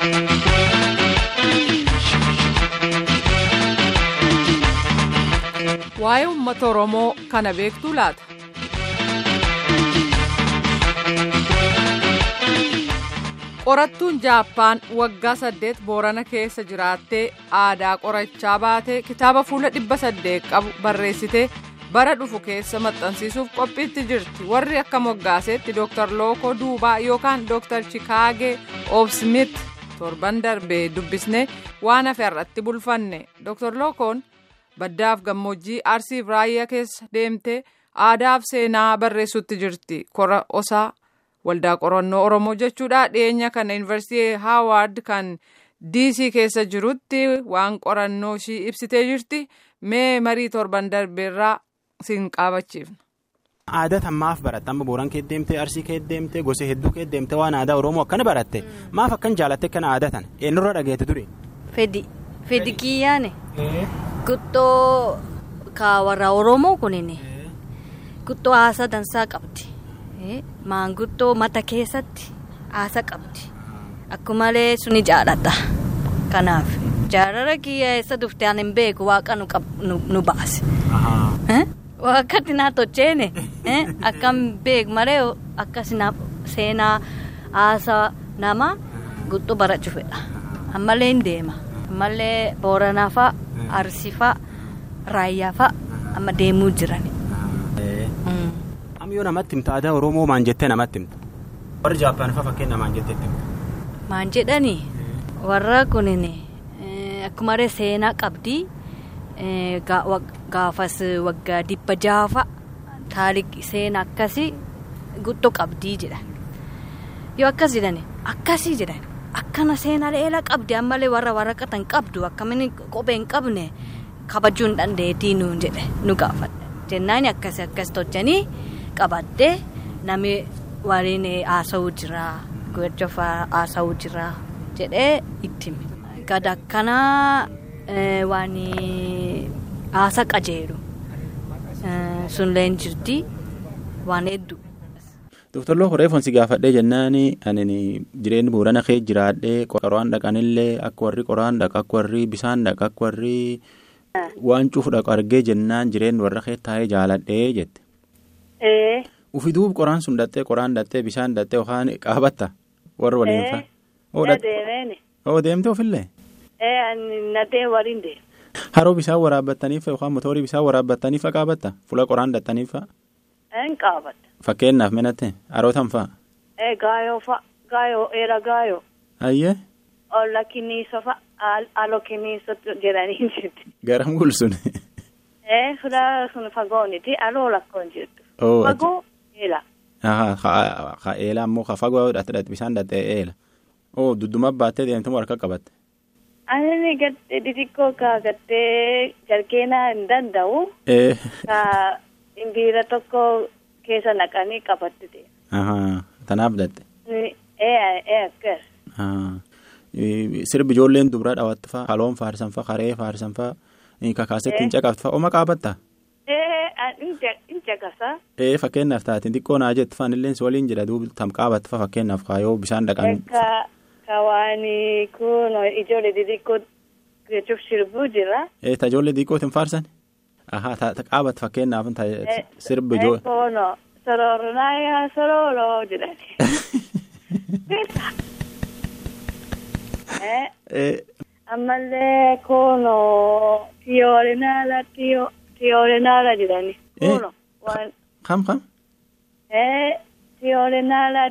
Waa'ee uummata Oromoo kana beektuu laata? Qorattuun Jaappaan waggaa saddeet Boorana keessa jiraattee aadaa qorachaa baatee kitaaba fuula dhibba saddeet qabu barreessitee bara dhufu keessa maxxansiisuuf qophiitti jirti. Warri akka moggaaseetti Dr. Lookoo Duubaa yookaan Dr. Chikaagee Oobsmit torban darbee dubbisnee waan hafe irratti bulfanne. Dr. Lookoon baddaaf gammoojjii Arsiif raayyaa keessa deemtee aadaaf seenaa barreessutti jirti. Kora osaa waldaa qorannoo Oromoo jechuudha. Dhiyeenya kana yuunivarsiitii Haawaard kan DC keessa jirutti waan qorannoo ishii ibsitee jirti. Mee marii torban darbeerraa siin qaabachiifna. Aadaa maaf baratte amma booran kee deemtee arsii kee deemtee gosa hedduu kee deemtee waan aadaa oromoo akkana baratte maaf akkan jaalatte kana aadaa tan eenyurra dhageette ture. Fedi fedi kiyyaane guttoo ka warra oromoo kunin guttoo haasa dansaa qabdi maanguttoo mata keessatti haasa qabdi akkumalee suni jaaladha kanaaf jaalala kiyya eessa dufte ani hin beeku waaqa nu baase. Wakkatti naa tocheene akkam beeku malee akkas seenaa haasa nama guttoo barachuu fedha ammallee hin deema ammallee booranaa fa'a arsii fa'a raayyaa fa'a amma deemuu jiran. Amma yoo namatti himta aadaa oromoo maan jettee namatti himta warri jaappaan fa'a fakkeenya maan jettee himta. Maan jedhani warra kunin akkuma seenaa qabdi. gaafas waggaa dhibba jaafa taarikii seenaa akkasii guttoo qabdii jedhan yoo akkas jedhan akkasii jedhan akkana seenaa dheeraa qabdi ammallee warra waraqatan qabdu akkamiin kophee hin qabne kabajuu hin dandeettii nuun jedhe nu gaafadha jennaan akkasii akkas tolchanii qabaddee namni waliin haasa'uu jira gojjofaa haasa'uu jira jedhee itti gada akkanaa. waan haasa qajeelu sunillee jirti waan hedduu. Doktor Loo Horeefoon si gaafadhee jennaan ani jireenyi boorana kee jiraadhee qoraan dhaqanillee akka warri qoraan dhaqa akka warri bisaan dhaqa akka warri waan cufu dhaqu argee jennaan jireenyi warra kee taa'ee jaaladhee jette. Ufi duub qoraan sun dhattee qoraan dhattee bishaan dhattee yookaan qaabatta warra waliin fa'a. Oo deemte ofillee. Nadee waliin deema. Haroo bishaan waraabbattaniif yookaan motoorii bishaan waraabbattaniif qaabatta fuula qoraan dhattaniif fa'a. Een qaabatta. Fakkeenyaaf menate harootan fa'a. Ee gaayoo fa'a gaayoo eera gaayoo. Ayyee. Olla kiniisa fa'a alo kiniisa jedhanii jirti. Garam gulsun. Ee fuula sun fagooniti aloo lakkoon jirtu. Fagoo eela. Haa eela ammoo ka fagoo dhatte bishaan dhatte eela. Oo dudduma baattee deemtee harka qabatte. Ani gattee xixiqqoo kaagattee jarkeenaa hin danda'u. Ka imbiira tokko keessa naqanii qabatte deema. Tanaaf dhatte. Ee akkas. Sirbi ijoolleen dubaraa dhawaatti fa'a haloon faarsan fa'a haree faarsan fa'a kakaasetti hin caqaftu fa'a oma qaabatta. Hin caqasa. Ee fakkeenyaaf taate xiqqoo naa jettu fa'aan illee si waliin jedha duuba tam qaabatta fa'a fakkeenyaaf kaayoo bishaan dhaqan. Kawaani kun ijoollee xixiqqoo jechuuf sirbuu jira. Ee ta ijoollee xixiqqootiin faarsan? Ahaa ta qaabat fakkeenyaaf sirbi ijoollee. Koono sororonaa yaa sororoo jedhani. Ammallee koono tiyoorinala tiyoorinala jedhani. Koono waan. Kam kam? Tiyoorinala.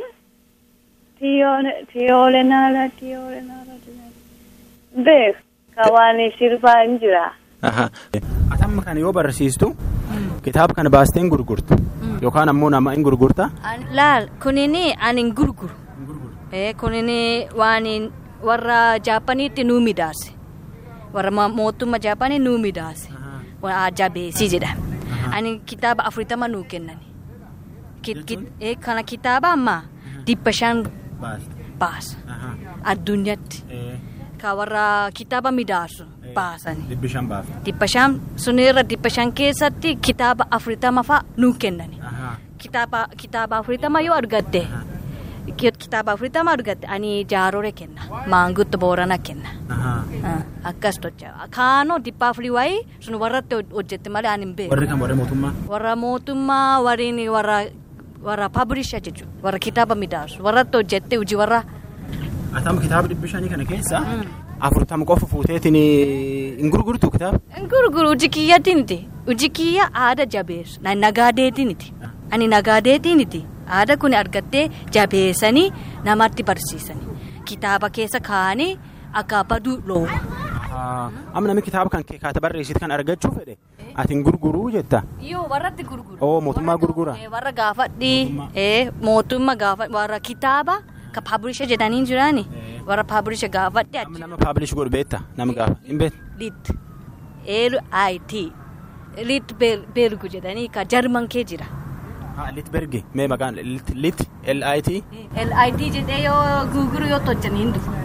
Tiyoolee naala tiyoolee naala beeku kan sirbaa hin jira. Atamma kana yoo barsiistu kitaaba kana baasteen gurgurtu yookaan ammoo nama hin gurgurta. Laal kunini ani hin gurguru. Kunini waan warra Jaappaaniitti nuu midaase warra mootummaa Jaappaanii nuu midaase jabeessii jedhama. Ani kitaaba afurtama nuu kennani. Kana kitaaba ammaa dhibba shan. baasa addunyaatti ka warra kitaaba midaasu baasani. Dhibbi shan baafte. Dhibba shan sunirra dhibba shan keessatti kitaaba afurtama fa'a nuu kennani. Kitaaba kitaaba afurtama yoo argatte kitaaba afurtama argatte ani jaarore kenna maangutto boorana kenna akkas tocha kaanoo dhibba afurii waayee sun warratti hojjette malee ani hin beeku warri kan warri mootummaa. warra mootummaa warreen warra warra paablisha jechuudha warra kitaaba midhaasu warratti hojjette hojii warra Atamu kitaaba dhibbi shanii kana keessa afurtama qofa fuuteetiin hin gurgurtu kitaaba. gurguru hojii kiyyaatiiniti hojii kiyya aada jabeessu na nagaadeetiiniti ani nagaadeetiiniti aada kun argattee jabeessanii namatti barsiisanii kitaaba keessa kaa'anii akka baduu looma. Amma namni kitaaba kan kaata barreessitu kan argachuu fedhe ati hin gurguruu jetta. Yoo warratti gurguru. Oo mootummaa gurgura. Eh, warra gaafadhi eh, mootummaa gaafa warra kitaaba ka paabulisha jedhanii jirani warra paabulisha gaafadhi Amma nama paablish godhu beekta nama gaafa hin beektu. lit l-i-t lit bergu jedhanii ka jarman kee jira Litbergi mee maqaan lit lit L-I-T. l-i-t jedhee yoo gurguru yoo tojjanii hin dhufu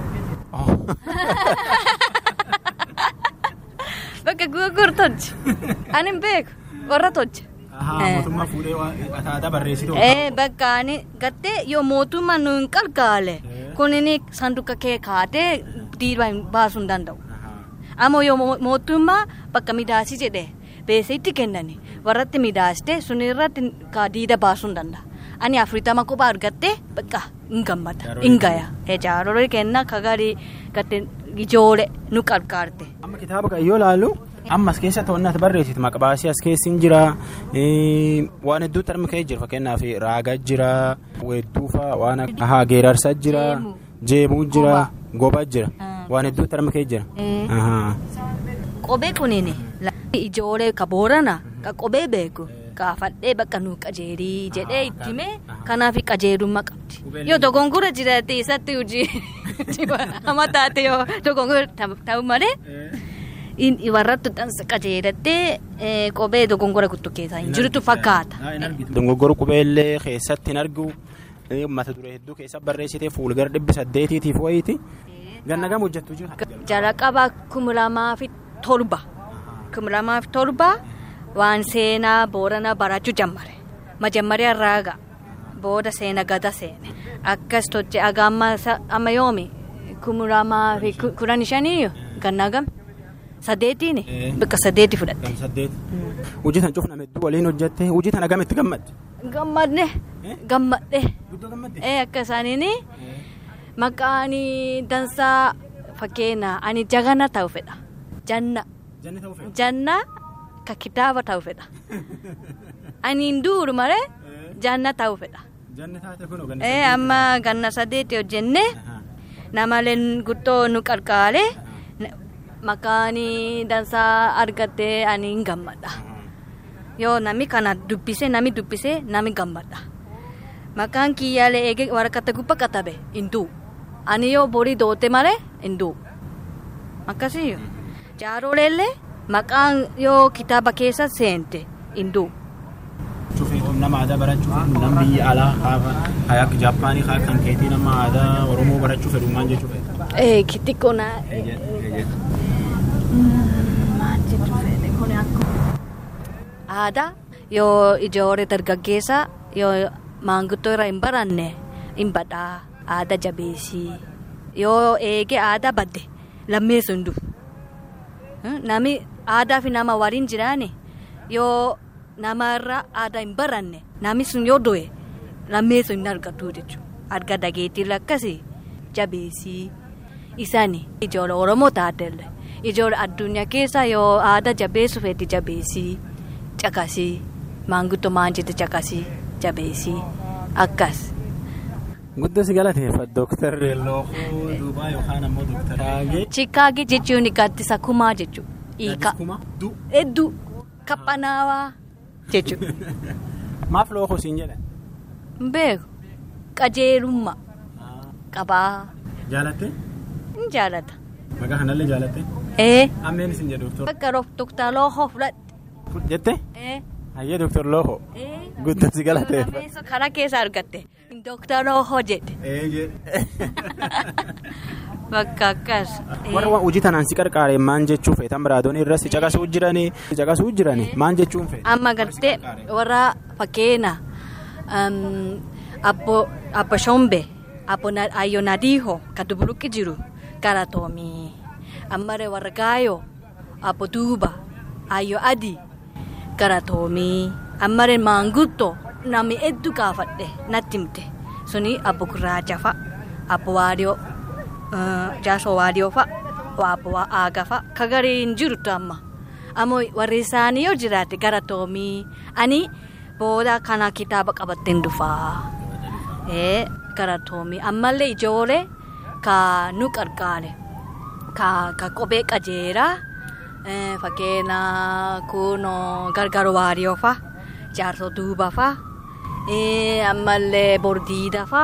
bakka gurguru tojji ani hin beeku warra tojja Mootummaa fuudhee aadaa barreessitu. Eh, bakka ani gattee yoo mootummaa nu hin qarqaale kunin sanduuqa kee kaatee diidaa baasuu hin danda'u. Ammoo yoo mo- mootummaa bakka midaasii jedhee beesee itti kennani warratti midaaste sun irratti ka diida baasuu hin danda'a. Ani afurtama kophaa argattee bakka hin gammada hin gaya. Jaarolii kenna kagarii gattee ijoole nu qarqaarte. Amma kitaaba kan yoo ilaallu amma as keessa to'annaa ati barreessitu maqabaasii as keessi hin jira waan hedduutti arma ka'ee jira fakkeenyaaf raagaa jira weedduufa waan akka geerarsaa jira Jeemuu. jeemuu jira goba jira Ah. waan hedduutti arma ka'ee jira. Eh. Ahaa. Qobee kunini ijoollee ka boorana ka qobee beeku gaafadhee bakka nu qajeelii jedhee itti himee kanaaf qajeelummaa qabdi. Yoo dogongora jiraate isatti hojii hama taate yoo dogongora ta'u malee in- warratti dhansa qajeelattee eh, qobee dogongora guttu keessaa hin jirtu fakkaata. Dogoggora qubeellee keessatti hin argu eh, mata duree hedduu keessa barreessitee fuulgara dhibbi saddeetiitiif wayiiti ganna gama hojjettu jira. jalqaba kuma lamaa fi torba kuma lamaa fi torba waan seenaa boorana barachuu jammare majammarii raaga booda seena gada seene akkas toche aga amma sa- amma yoomi kuma lamaa fi ku- kudhan shanii gannaa gam sadeetiini Eh. bakka sadeeti fudhatte Gama saddeet. Hojii tan cufna hedduu waliin hojjette hojii tan agamitti gammadde. gammadne Eh? gammadhe Guddoo gammadde. ee akka isaaniini maqaan dansaa fakkeenya ani jagana ta'u fedha janna. Janni ta'uu fedha. janna ka kitaaba ta'u fedha ani hin duuru malee janna ta'u fedha Janni taate kun ganna ee amma ganna sadeeti hojjenne Ahaa. namaleen guttoo nu qarqaare maqaan dansaa argattee ani hin gammadha yoo nami kana dubbise nami dubbise nami gammadha maqaan kiyyaalee eege waraqata gubba katabe hin du'u ani yoo borii doote malee hin du'u akkasii jaaroleellee maqaan yoo kitaaba keessa seente hin du'u Cufeetum nama aadaa barachuuf nama biyya alaa haa haa akka Jaappaanii haa kan keetii nama aadaa Oromoo barachuu fedhu maal jechuu fedha? ee kitikko naa aadaa yoo ijoollee dargaggeessa yoo maanguddoo irraa hin baranne hin badhaa aadaa jabeessii yoo eege aadaa badde lammeessu hin dhufu nami aadaa fi nama waliin jiraane yoo namarraa aadaa hin baranne nami sun yoo du'e lammeessu hin argatu jechuudha arga dhageettii akkasii jabeessii isaani ijoollee oromoo taatelle ijoollee addunyaa keessa yoo aadaa jabeessu feeti jabeessii caqasii maanguddoo maan jette caqasii jabeessii akkas. Guddoo si galateeffadha Dooktar Lookoo Duubaa yookaan ammoo Dooktar Taagee. Chikaagi jechuun gaaddisa kumaa jechuudha. Hiika. Kuma du. Hedduu qabbanaawaa jechuudha. Maaf lookoo siin jedhan? Hin beeku qajeelummaa qabaa Jaalatte? hin jaalata. Maqaa kanallee jaalatte? Ee Ammeen isin jedhu Dooktar. bakka doktar Loohoo fudhadhe. Jette? Ee Hayyee Dooktar Lookoo. ee. Guddoo si galateeffadha. Nameessa karaa keessa argatte doktar Loohoo jedhe Ee jedhe. bakka akkas. Ee. Warra waan hojii tanaan si qarqaare maan jechuu feetan biraadoon irra si caqasuu jiranii caqasuu jiranii maan jechuun feeta? amma gartee warra fakkeenya um, abbo abbo shombe abbo ayyo nadiiho ka dubuluqqi jiru galatoomii ammare warra gaayoo abbo duuba ayyo adi galatoomii ammare maanguddoo namni hedduu gaafadhe natti himte suni abbo gurraacha fa'a abbo waadiyoo jaasoo waadiyoo fa'a abbo aaga fa'a ka garii hin jirtu amma ammoo warri isaanii yoo jiraate galatoomii ani booda kana kitaaba qabattee dhufaa ee galatoomii ammallee ijoollee ka nu qarqaare ka ka kophee qajeelaa fakkeenya kunoo gargaaru waadiyoo fa'a jaarsoo duuba fa'a. ammallee bordiida fa'a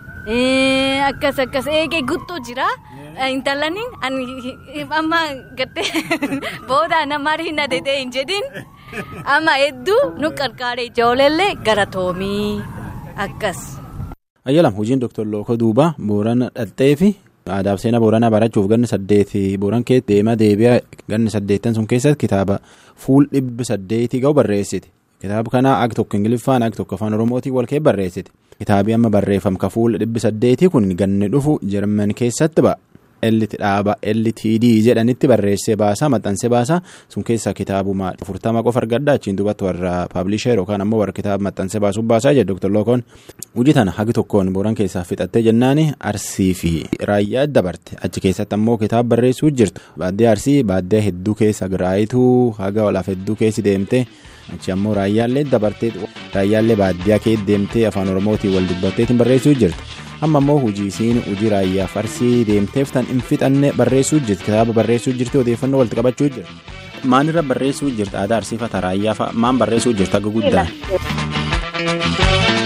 akkas akkas eegee guutuu jira intalaniin amma gattee booda namarii na dedee hin jedhin amma hedduu nu qarqaare ijoolleellee galatoomii akkas. ayyalam hojiin doktor lookoo duuba boorana dhattee fi aadaaf seenaa booranaa barachuuf ganni saddeeti booran kee deema deebi'a ganni saddeettan sun keessatti kitaaba fuul dhibbi saddeetii ga'u barreessite. kitaaba kana ag tokko ingiliffaan ag tokko afaan oromootiin wal kee barreessite kitaabii amma barreeffam ka fuula dhibbi saddeetii kun ganni dhufu jarman keessatti ba'a elliti dhaaba ellitd jedhanitti barreessee baasaa maxxansee baasaa sun keessaa kitaabuma furtama qofa argadda achiin duubatti warra paablishee yookaan ammoo warra kitaaba maxxansee baasuuf baasaa jedhe doktor lookoon hojii tana hagi tokkoon booran keessaa fixattee jennaani arsii fi raayyaa dabarte achi keessatti ammoo kitaaba barreessuu jirtu baaddee arsii baaddee hedduu keessa giraayituu haga olaaf hedduu keessi deemte. achi ammoo raayyaallee dabartee raayyaallee baadiyyaa kee deemtee afaan oromootiin wal dubbatteetiin barreessuu jirti amma ammoo hojii isiin hojii raayyaa farsii deemteef tan hin fixanne barreessuu jirti kitaaba barreessuu jirti odeeffannoo walitti qabachuu jirti. maalirra barreessuu jirti aadaa arsiifata raayyaa fa'a maan barreessuu jirti akka guddaan.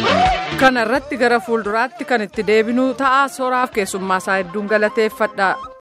kana irratti gara fuulduraatti kan itti deebinuu ta'a sooraaf keessummaa isaa hedduun galateeffadha.